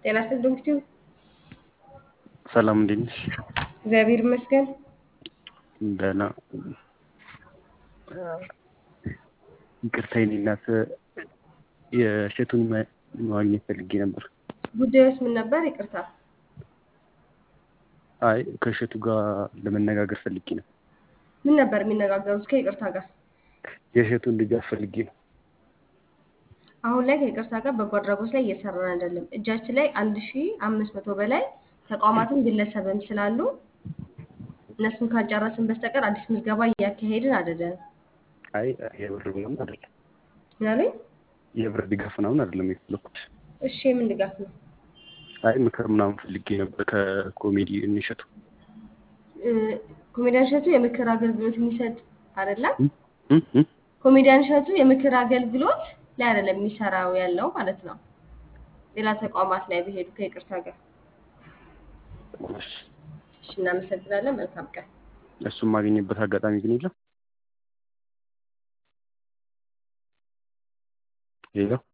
ጤና ይስጥልኝ ዶክተር ሰላም እንዴት ነሽ? እግዚአብሔር ይመስገን። ደህና። ይቅርታ የኔ እናት የእሸቱን ማ- ማግኘት ፈልጌ ነበር። ጉዳዩስ ምን ነበር? ይቅርታ። አይ ከእሸቱ ጋር ለመነጋገር ፈልጌ ነው። ምን ነበር የሚነጋገሩት ከይቅርታ ጋር? የእሸቱን ድጋፍ ፈልጌ ነው። አሁን ላይ ከይቅርታ ጋር በጎ አድራጎት ላይ እየሰራን አይደለም። እጃችን ላይ አንድ ሺ አምስት መቶ በላይ ተቋማትም ግለሰብም ስላሉ እነሱን ካልጨረስን በስተቀር አዲስ ምዝገባ እያካሄድን አይደለም። አይ የብር ምናምን አይደለም፣ ምናሉኝ? የብር ድጋፍ ምናምን አይደለም የፈለኩት። እሺ የምን ድጋፍ ነው? አይ ምክር ምናምን ፈልጌ ነበር ከኮሜዲ እንሸቱ እ፣ ኮሜዲያን እሸቱ የምክር አገልግሎት የሚሰጥ አይደለም። እ? እ? እ? ኮሜዲያን እሸቱ የምክር አገልግሎት ላይ አይደለም የሚሰራው ያለው ማለት ነው። ሌላ ተቋማት ላይ በሄዱ ከይቅርታ ጋር። እሺ። እሺ እናመሰግናለን። መልካም ቀን። እሱን ማገኘበት አጋጣሚ ግን የለም። ሌላ